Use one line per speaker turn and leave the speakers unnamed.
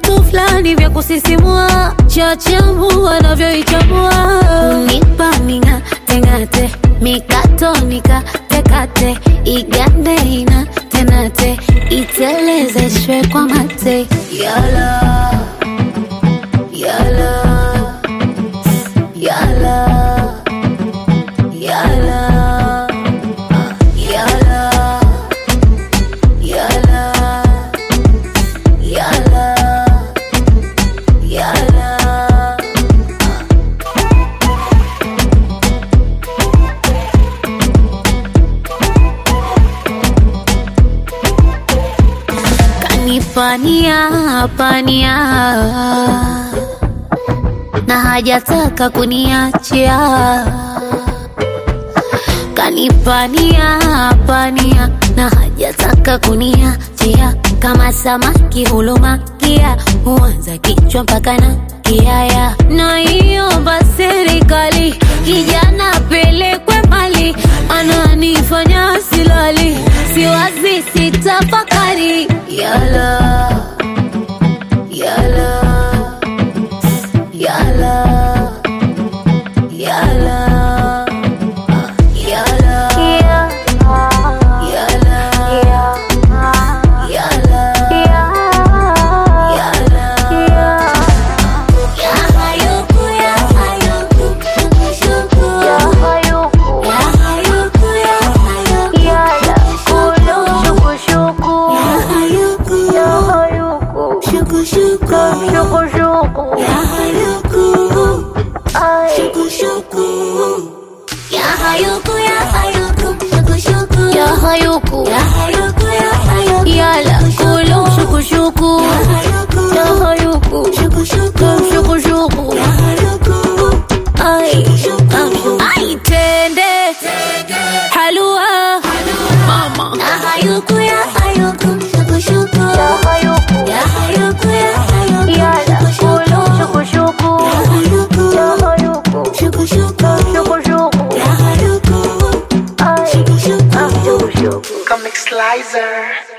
vitu fulani vya kusisimua, chachamu wanavyoichambua, unipa ming'ate ng'ate, mikato nikatekate, igande ina tenate, itelezeshwe kwa mate, yala yala yala yala yala yala yala yala kanipania pania na hajataka kuniachia kanipania pania na hajataka kuniachia kama samaki hulumakia huanza kichwa mpaka na kiaya na iomba serikali kijana pelekwe mbali ananifanya silali siwazi sitafakari yala yala yala yala yala yala yala yala ya hayuku ya hayuku shuku ya hayuku ya hayuku ya hayuku yala kulo shuku shuku ya hayuku ya hayuku shuku shuku shuku shuku ya hayuku shuku shuku ya hayuku ya hayuku shuku shuku ya hayuku ya hayuku ya hayuku yala kulo shuku shuku ya hayuku shuku shuku shuku shuku ya hayuku ay ay tende halua mama ya hayuku ya hayuku shuku shuku ya hayuku ya hayuku ya hayuku yala kulo shuku shuku ya hayuku ya hayuku shuku shuku shuku shuku ya hayuku ay shuku shuku
Comic Slicer.